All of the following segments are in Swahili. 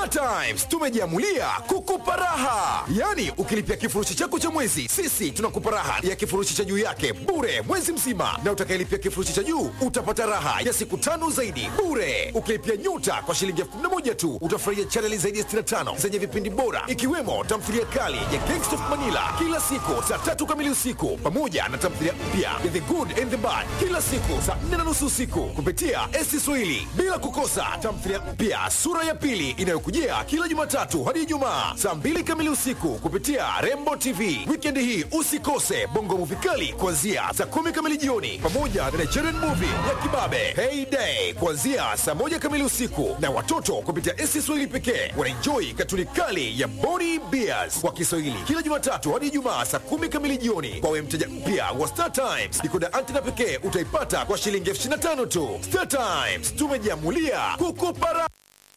Star Times tumejiamulia kukupa raha, yaani ukilipia kifurushi chako cha mwezi, sisi tunakupa raha ya kifurushi cha juu yake bure mwezi mzima, na utakayelipia kifurushi cha juu utapata raha ya siku tano zaidi bure. Ukilipia nyuta kwa shilingi elfu kumi na moja tu utafurahia chaneli zaidi ya 65 zenye vipindi bora ikiwemo tamthilia kali ya Gangsta of Manila kila siku saa tatu kamili usiku pamoja na tamthilia mpya ya The Good and the Bad kila siku saa nne na nusu usiku kupitia esi Swahili, bila kukosa tamthilia mpya sura ya pili inayokujia kila Jumatatu hadi Ijumaa saa mbili kamili usiku kupitia Rembo TV. Wikendi hii usikose bongo movie kali kuanzia saa kumi kamili jioni pamoja na Nigerian movie ya kibabe Heyday kuanzia saa moja kamili usiku, na watoto kupitia esi Swahili pekee wanaenjoi katuni kali ya Body Bears kwa Kiswahili kila Jumatatu hadi Ijumaa saa kumi kamili jioni. Kwawe mteja mpya wa Star Times, dikoda antena pekee utaipata kwa shilingi elfu ishirini na tano tu. Star Times tumejiamulia kukupa raha.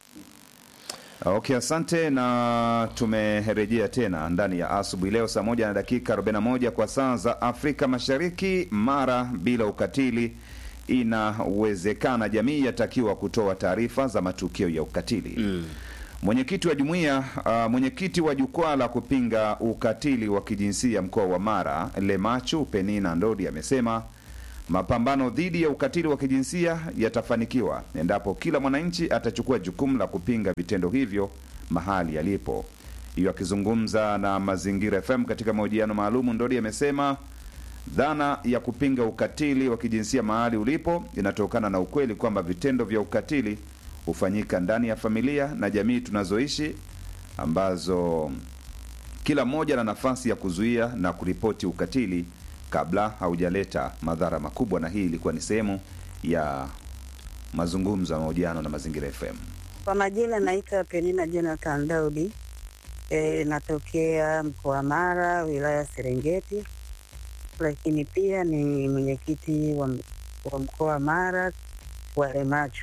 Okay, asante na tumerejea tena ndani ya asubuhi leo saa moja na dakika 41 kwa saa za Afrika Mashariki. Mara bila ukatili, inawezekana jamii yatakiwa kutoa taarifa za matukio ya ukatili mm. Mwenyekiti wa jumuiya uh, mwenyekiti wa jukwaa la kupinga ukatili wa kijinsia mkoa wa Mara Lemachu Penina Ndodi amesema mapambano dhidi ya ukatili wa kijinsia yatafanikiwa endapo kila mwananchi atachukua jukumu la kupinga vitendo hivyo mahali yalipo. Hiyo akizungumza na Mazingira FM katika mahojiano maalumu, Ndodi amesema dhana ya kupinga ukatili wa kijinsia mahali ulipo inatokana na ukweli kwamba vitendo vya ukatili hufanyika ndani ya familia na jamii tunazoishi ambazo kila mmoja na nafasi ya kuzuia na kuripoti ukatili kabla haujaleta madhara makubwa. Na hii ilikuwa ni sehemu ya mazungumzo ya mahojiano na Mazingira FM. Kwa majina naitwa Penina Jonathan Daudi. E, natokea mkoa wa Mara, wilaya Serengeti, lakini pia ni mwenyekiti wa, wa mkoa wa Mara wa Lemachu.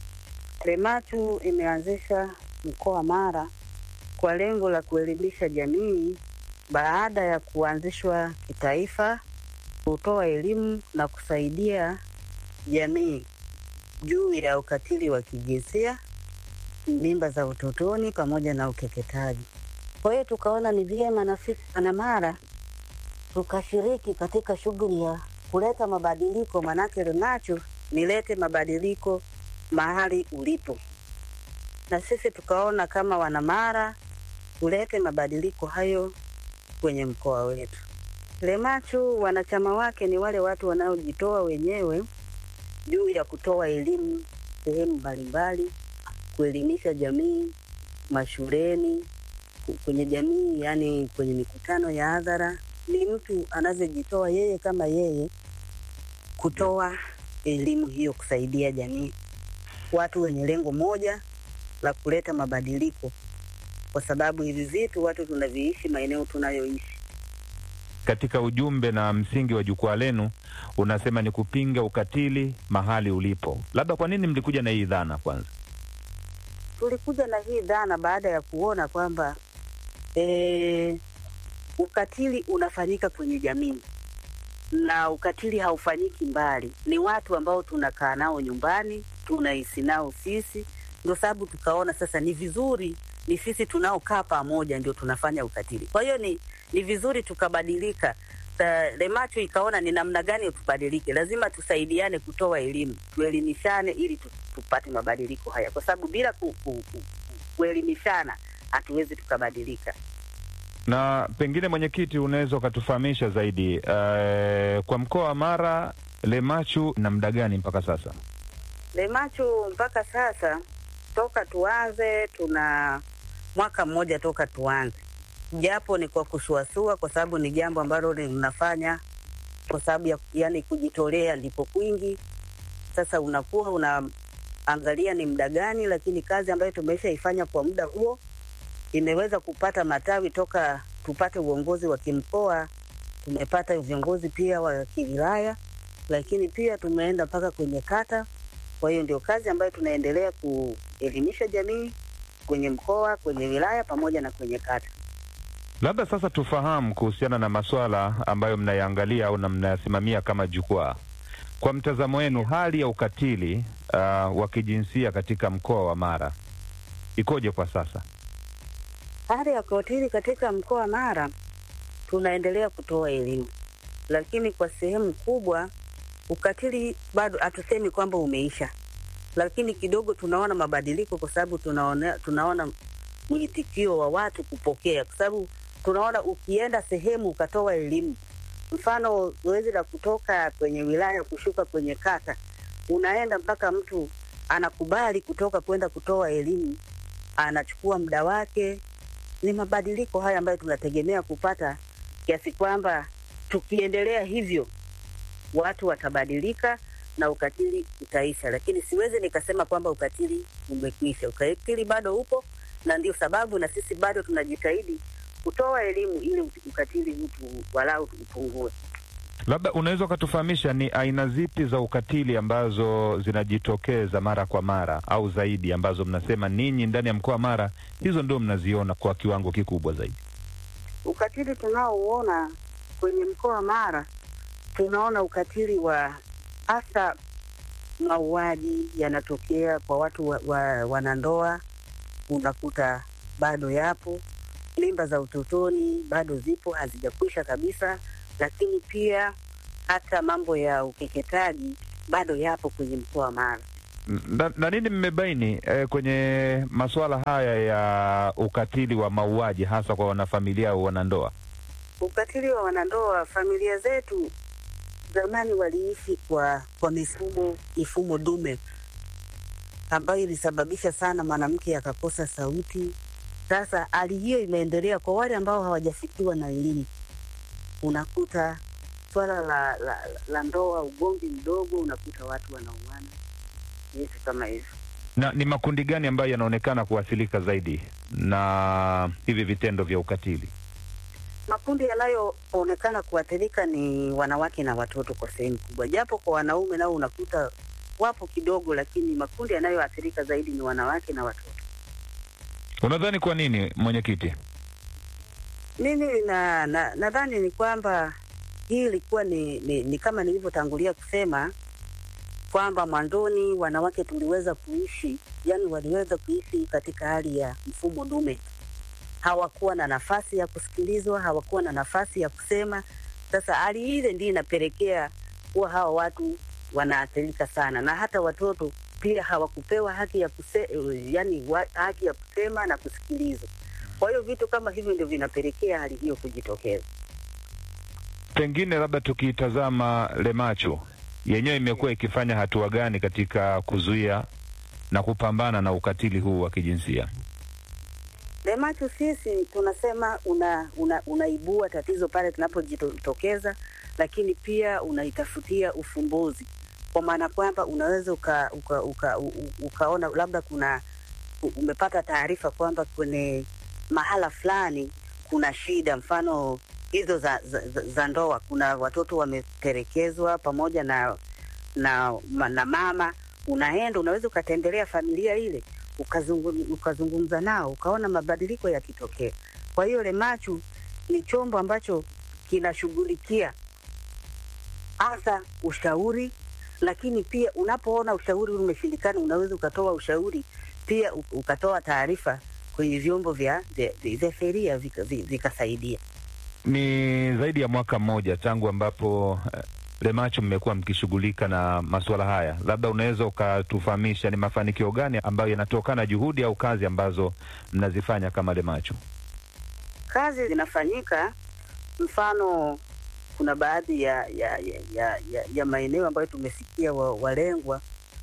Lemachu imeanzisha mkoa wa Mara kwa lengo la kuelimisha jamii baada ya kuanzishwa kitaifa, kutoa elimu na kusaidia jamii juu ya ukatili wa kijinsia, mimba za utotoni pamoja na ukeketaji. Kwa hiyo tukaona ni vyema na sisi Wanamara tukashiriki katika shughuli ya kuleta mabadiliko, manake Lemachu nilete mabadiliko mahali ulipo, na sisi tukaona kama Wanamara tulete mabadiliko hayo kwenye mkoa wetu. Lemachu wanachama wake ni wale watu wanaojitoa wenyewe juu ya kutoa elimu sehemu mbalimbali, kuelimisha jamii mashuleni, kwenye jamii, yani kwenye mikutano ya hadhara. Ni mtu anavyojitoa yeye kama yeye kutoa elimu hiyo, kusaidia jamii, watu wenye lengo moja la kuleta mabadiliko, kwa sababu hivi vitu watu tunaviishi maeneo tunayoishi. Katika ujumbe na msingi wa jukwaa lenu unasema ni kupinga ukatili mahali ulipo. Labda kwa nini mlikuja na hii dhana kwanza? Tulikuja na hii dhana baada ya kuona kwamba e, ukatili unafanyika kwenye jamii na ukatili haufanyiki mbali, ni watu ambao tunakaa nao nyumbani, tunaishi nao sisi. Ndio sababu tukaona sasa ni vizuri ni sisi tunaokaa pamoja ndio tunafanya ukatili. Kwa hiyo ni, ni vizuri tukabadilika. Lemachu ikaona ni namna gani tubadilike, lazima tusaidiane kutoa elimu, tuelimishane ili tu, tupate mabadiliko haya, kwa sababu bila ku, ku, ku, kuelimishana hatuwezi tukabadilika. Na pengine mwenyekiti, unaweza ukatufahamisha zaidi uh, kwa mkoa wa Mara Lemachu na muda gani mpaka sasa? Lemachu mpaka sasa toka tuanze tuna mwaka mmoja toka tuanze, japo ni kwa kusuasua, kwa sababu ni jambo ambalo linafanya kwa sababu ya yani kujitolea ndipo kwingi. Sasa unakuwa unaangalia ni muda gani, lakini kazi ambayo tumeshaifanya kwa muda huo imeweza kupata matawi toka tupate uongozi wa kimkoa, tumepata viongozi pia wa kiwilaya, lakini pia tumeenda mpaka kwenye kata. Kwa hiyo ndio kazi ambayo tunaendelea kuelimisha jamii kwenye mkoa, kwenye wilaya pamoja na kwenye kata. Labda sasa tufahamu kuhusiana na masuala ambayo mnayaangalia au na mnayasimamia kama jukwaa. Kwa mtazamo wenu, hali ya ukatili uh, wa kijinsia katika mkoa wa Mara ikoje kwa sasa? Hali ya ukatili katika mkoa wa Mara, tunaendelea kutoa elimu, lakini kwa sehemu kubwa ukatili bado hatusemi kwamba umeisha, lakini kidogo tunaona mabadiliko, kwa sababu tunaona, tunaona mwitikio wa watu kupokea, kwa sababu tunaona ukienda sehemu ukatoa elimu, mfano zoezi la kutoka kwenye wilaya kushuka kwenye kata, unaenda mpaka mtu anakubali kutoka kwenda kutoa elimu, anachukua muda wake. Ni mabadiliko haya ambayo tunategemea kupata, kiasi kwamba tukiendelea hivyo watu watabadilika na ukatili utaisha, lakini siwezi nikasema kwamba ukatili umekwisha. Ukatili bado upo, na ndio sababu na sisi bado tunajitahidi kutoa elimu ili ukatili huu walau upungue. Labda unaweza ukatufahamisha ni aina zipi za ukatili ambazo zinajitokeza mara kwa mara au zaidi, ambazo mnasema ninyi ndani ya mkoa wa Mara hizo ndio mnaziona kwa kiwango kikubwa zaidi? Ukatili tunaouona kwenye mkoa wa Mara, tunaona ukatili wa hasa mauaji yanatokea kwa watu wa, wa, wanandoa, unakuta bado yapo. Mimba za utotoni bado zipo, hazijakwisha kabisa, lakini pia hata mambo ya ukeketaji bado yapo kwenye mkoa wa Mara. Na, na nini mmebaini eh, kwenye masuala haya ya ukatili wa mauaji hasa kwa wanafamilia au wanandoa? Ukatili wa wanandoa, familia zetu zamani waliishi kwa kwa mifumo mifumo dume ambayo ilisababisha sana mwanamke akakosa sauti. Sasa hali hiyo imeendelea kwa wale ambao hawajafikiwa na elimu, unakuta swala la, la, la ndoa, ugomvi mdogo, unakuta watu wanauana, vitu kama hivyo. Na ni makundi gani ambayo yanaonekana kuathirika zaidi na hivi vitendo vya ukatili? Makundi yanayoonekana kuathirika ni wanawake na watoto kwa sehemu kubwa, japo kwa wanaume nao unakuta wapo kidogo, lakini makundi yanayoathirika zaidi ni wanawake na watoto. Unadhani kwa nini, mwenyekiti? Mimi na na- nadhani ni kwamba hii ilikuwa ni, ni, ni kama nilivyotangulia kusema kwamba mwanzoni wanawake tuliweza kuishi, yani waliweza kuishi katika hali ya mfumo dume, hawakuwa na nafasi ya kusikilizwa, hawakuwa na nafasi ya kusema. Sasa hali ile ndio inapelekea kuwa hawa watu wanaathirika sana, na hata watoto pia hawakupewa haki ya kuse, yani wa, haki ya kusema na kusikilizwa. Kwa hiyo vitu kama hivyo ndio vinapelekea hali hiyo kujitokeza. Pengine labda tukiitazama Lemacho yenyewe imekuwa ikifanya hatua gani katika kuzuia na kupambana na ukatili huu wa kijinsia? Lemacho sisi tunasema una, una, unaibua tatizo pale tunapojitokeza, lakini pia unaitafutia ufumbuzi, kwa maana kwamba unaweza uka, uka, uka, u- u- ukaona labda kuna u- umepata taarifa kwamba kwenye mahala fulani kuna shida, mfano hizo za, za, za, za ndoa, kuna watoto wametelekezwa pamoja na na, ma- na mama. Unaenda unaweza ukatembelea familia ile ukazungum, ukazungumza nao ukaona mabadiliko yakitokea. Kwa hiyo Lemachu ni chombo ambacho kinashughulikia hasa ushauri, lakini pia unapoona ushauri ule umeshindikana, unaweza ukatoa ushauri pia u- ukatoa taarifa kwenye vyombo vya vya- vya sheria vika- vi- vikasaidia. Ni zaidi ya mwaka mmoja tangu ambapo eh, Lemacho mmekuwa mkishughulika na masuala haya, labda unaweza ukatufahamisha ni mafanikio gani ambayo yanatokana juhudi au kazi ambazo mnazifanya kama Lemacho? kazi zinafanyika. Mfano, kuna baadhi ya ya, ya, ya, ya, ya maeneo ambayo tumesikia wa, walengwa,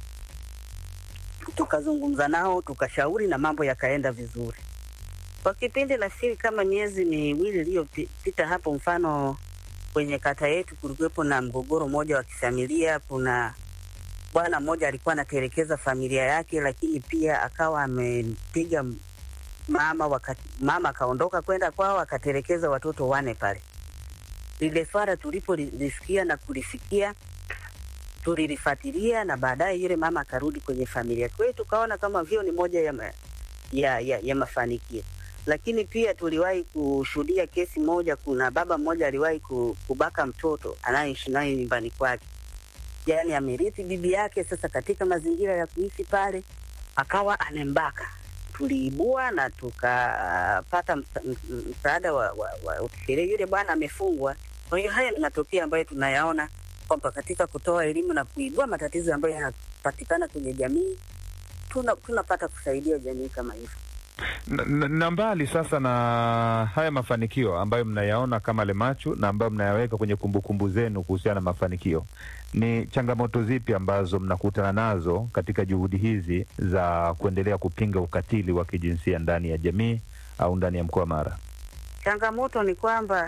tukazungumza nao tukashauri na mambo yakaenda vizuri. Kwa kipindi nafikiri kama miezi miwili iliyopita hapo, mfano kwenye kata yetu kulikuwepo na mgogoro mmoja wa kifamilia. Kuna bwana mmoja alikuwa anatelekeza familia yake, lakini pia akawa amepiga mama wakati mama akaondoka kwenda kwao akatelekeza watoto wane pale. Lile swala tulipolisikia na kulifikia, tulilifuatilia na baadaye yule mama akarudi kwenye familia. Kwa hiyo tukaona kama vio ni moja ya, ma, ya, ya, ya mafanikio, lakini pia tuliwahi kushuhudia kesi moja. Kuna baba mmoja aliwahi ku- kubaka mtoto anayeishi naye nyumbani kwake, yaani amerithi bibi yake. Sasa katika mazingira ya kuishi pale, akawa anembaka tuliibua na tukapata msa- m- msaada wa, wa, wa sheria. Yule bwana amefungwa. Kwa hiyo haya ni matokeo ambayo tunayaona kwamba katika kutoa elimu na kuibua matatizo ambayo yanapatikana kwenye jamii tuna, tunapata kusaidia jamii kama hivyo. na, na- na mbali sasa na haya mafanikio ambayo mnayaona kama Lemachu na ambayo mnayaweka kwenye kumbukumbu zenu kuhusiana na mafanikio, ni changamoto zipi ambazo mnakutana nazo katika juhudi hizi za kuendelea kupinga ukatili wa kijinsia ndani ya jamii au ndani ya mkoa wa Mara? Changamoto ni kwamba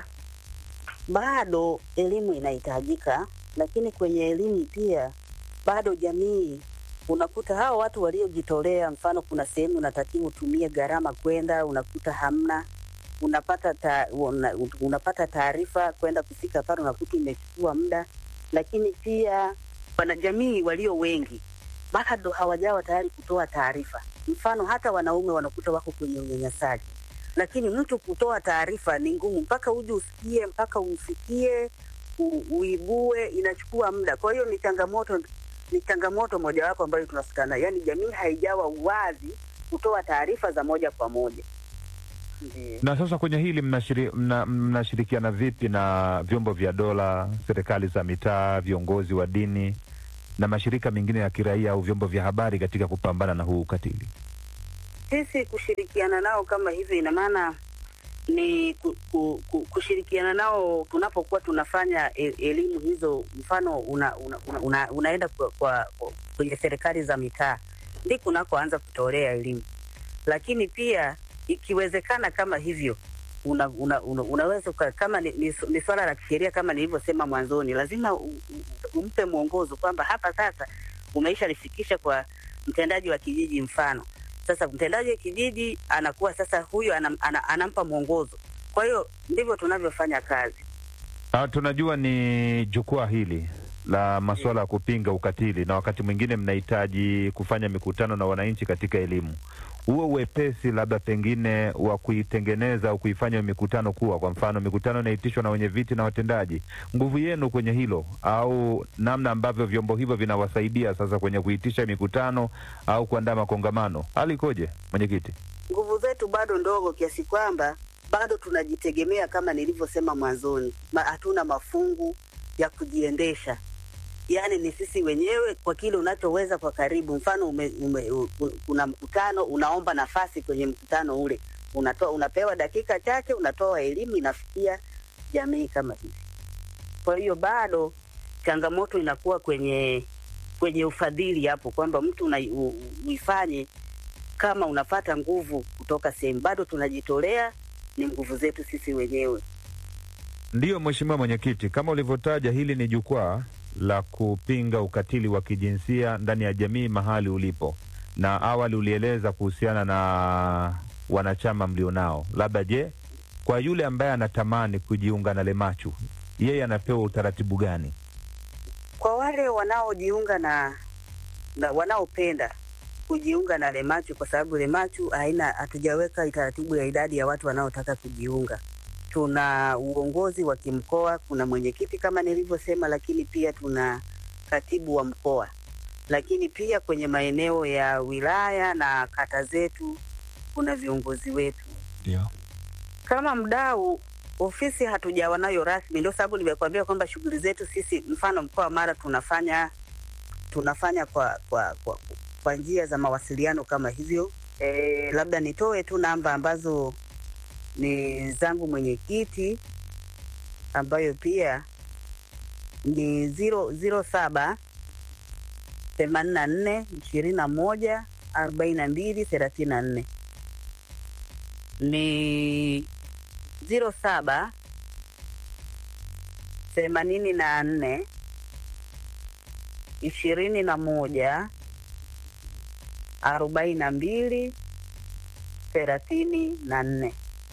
bado elimu inahitajika, lakini kwenye elimu pia bado jamii unakuta hao watu waliojitolea, mfano kuna sehemu unatakiwa utumie gharama kwenda, unakuta hamna, unapata ta, una, unapata taarifa kwenda kufika pale, unakuta imechukua muda, lakini pia wanajamii walio wengi bado hawajawa tayari kutoa taarifa. Mfano hata wanaume wanakuta wako kwenye unyanyasaji lakini mtu kutoa taarifa ni ngumu, mpaka uje usikie, mpaka umfikie, u- uibue, inachukua muda. Kwa hiyo ni changamoto, ni changamoto mojawapo ambayo tunafikana, yaani jamii haijawa wazi kutoa taarifa za moja kwa moja. Ndiyo. Na sasa kwenye hili mnashiri, mna, mnashirikiana vipi na vyombo vya dola, serikali za mitaa, viongozi wa dini na mashirika mengine ya kiraia au vyombo vya habari katika kupambana na huu ukatili? Sisi kushirikiana nao kama hivyo, ina maana ni ku, ku, ku, kushirikiana nao tunapokuwa tunafanya e, elimu hizo, mfano una, una, una, una, unaenda kwa, kwa, kwa, kwenye serikali za mitaa ndiko unakoanza kutolea elimu, lakini pia ikiwezekana kama hivyo una, una, una, unaweza uka, kama ni, ni, ni swala la kisheria kama nilivyosema mwanzoni, lazima u, u, umpe mwongozo kwamba hapa sasa umeisha lifikisha kwa mtendaji wa kijiji mfano sasa mtendaji wa kijiji anakuwa sasa huyo anam, ana, anampa mwongozo. Kwa hiyo ndivyo tunavyofanya kazi. Ah, tunajua ni jukwaa hili la masuala ya kupinga ukatili, na wakati mwingine mnahitaji kufanya mikutano na wananchi katika elimu. Huo uwepesi labda pengine wa kuitengeneza au kuifanya mikutano kuwa, kwa mfano, mikutano inaitishwa na wenye viti na watendaji, nguvu yenu kwenye hilo, au namna ambavyo vyombo hivyo vinawasaidia sasa kwenye kuitisha mikutano au kuandaa makongamano, hali ikoje, mwenyekiti? Nguvu zetu bado ndogo kiasi kwamba bado tunajitegemea kama nilivyosema mwanzoni, ma, hatuna mafungu ya kujiendesha. Yaani ni sisi wenyewe kwa kile unachoweza kwa karibu. Mfano ume, ume, u, u, kuna mkutano, unaomba nafasi kwenye mkutano ule, unatoa unapewa dakika chache, unatoa elimu, inafikia jamii kama hivi. Kwa hiyo bado changamoto inakuwa kwenye kwenye ufadhili hapo, kwamba mtu una, u, u, uifanye kama unapata nguvu kutoka sehemu, bado tunajitolea, ni nguvu zetu sisi wenyewe. Ndiyo, Mheshimiwa Mwenyekiti, kama ulivyotaja, hili ni jukwaa la kupinga ukatili wa kijinsia ndani ya jamii mahali ulipo, na awali ulieleza kuhusiana na wanachama mlionao. Labda je, kwa yule ambaye anatamani kujiunga na Lemachu, yeye anapewa utaratibu gani? Kwa wale wanaojiunga na, na wanaopenda kujiunga na Lemachu, kwa sababu Lemachu haina hatujaweka taratibu ya idadi ya watu wanaotaka kujiunga. Tuna uongozi wa kimkoa, kuna mwenyekiti kama nilivyosema, lakini pia tuna katibu wa mkoa, lakini pia kwenye maeneo ya wilaya na kata zetu kuna viongozi wetu. Ndio. Kama mdau, ofisi hatujawa nayo rasmi, ndio sababu nimekuambia kwamba shughuli zetu sisi, mfano mkoa wa Mara tunafanya tunafanya kwa kwa kwa, kwa njia za mawasiliano kama hivyo. E, labda nitoe tu namba ambazo ni zangu mwenyekiti ambayo pia ni ziro ziro saba themanini na nne ishirini na moja arobaini na mbili thelathini na nne ni ziro saba themanini na nne ishirini na moja arobaini na mbili thelathini na nne.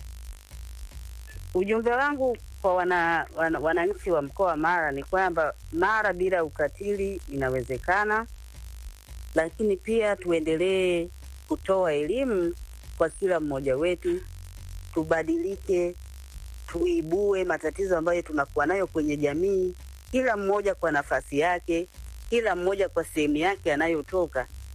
Ujumbe wangu kwa wana, wana, wananchi wa mkoa wa Mara ni kwamba Mara bila ukatili inawezekana, lakini pia tuendelee kutoa elimu kwa kila mmoja wetu, tubadilike, tuibue matatizo ambayo tunakuwa nayo kwenye jamii, kila mmoja kwa nafasi yake, kila mmoja kwa sehemu yake anayotoka,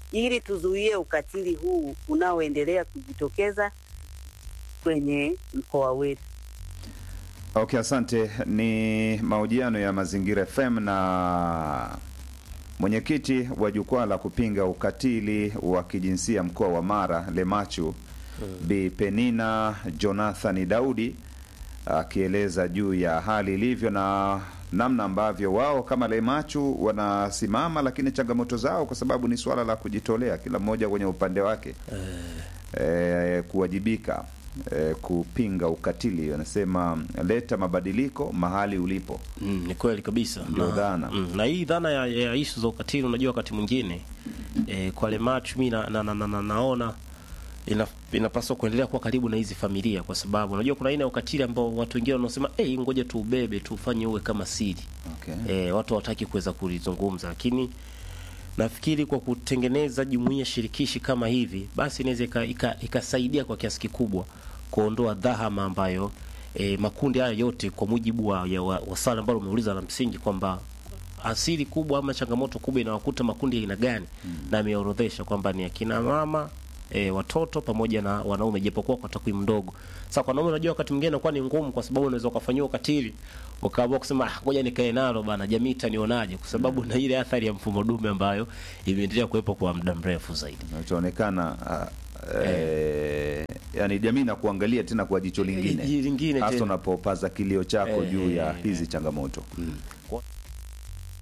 ili tuzuie ukatili huu unaoendelea kujitokeza kwenye mkoa wetu. Okay, asante. Ni mahojiano ya Mazingira FM na mwenyekiti wa jukwaa la kupinga ukatili wa kijinsia mkoa wa Mara Lemachu, Bi Penina Jonathan Daudi akieleza juu ya hali ilivyo na namna ambavyo wao kama Lemachu wanasimama, lakini changamoto zao, kwa sababu ni swala la kujitolea, kila mmoja kwenye upande wake eh, kuwajibika eh, kupinga ukatili. Wanasema leta mabadiliko mahali ulipo. Mm, ni kweli kabisa Ndio na, dhana. mm, na hii dhana ya, ya ishu za ukatili unajua wakati mwingine e, kwa Lemachu mi na, na, na, na, na, naona ina, inapaswa kuendelea kuwa karibu na hizi familia kwa sababu unajua kuna aina ya ukatili ambao watu wengine wanaosema hey, ngoja tu ubebe tufanye uwe kama siri Okay. e, watu hawataki kuweza kulizungumza lakini nafikiri kwa kutengeneza jumuiya shirikishi kama hivi basi inaweza ika- ika- ikasaidia kwa kiasi kikubwa kuondoa dhahama ambayo e, makundi haya yote kwa mujibu wa, ya- wa, wa swali ambalo umeuliza la msingi kwamba asili kubwa ama changamoto kubwa inawakuta makundi ya aina gani na ameorodhesha kwamba ni akina mama e, watoto pamoja na wanaume japokuwa kwa takwimu ndogo sasa kwa wanaume unajua wakati mwingine inakuwa ni ngumu kwa sababu unaweza ukafanyiwa ukatili ukaamua kusema "Ah, ngoja nikae nalo bana jamii itanionaje kwa sababu na ile athari ya mfumo dume ambayo imeendelea kuwepo kwa muda mrefu zaidi Inachoonekana uh, eh, yani jamii na kuangalia tena kwa jicho lingine Eh, lingine hasa tena. unapopaza kilio chako Eh, juu ya eh, hizi changamoto.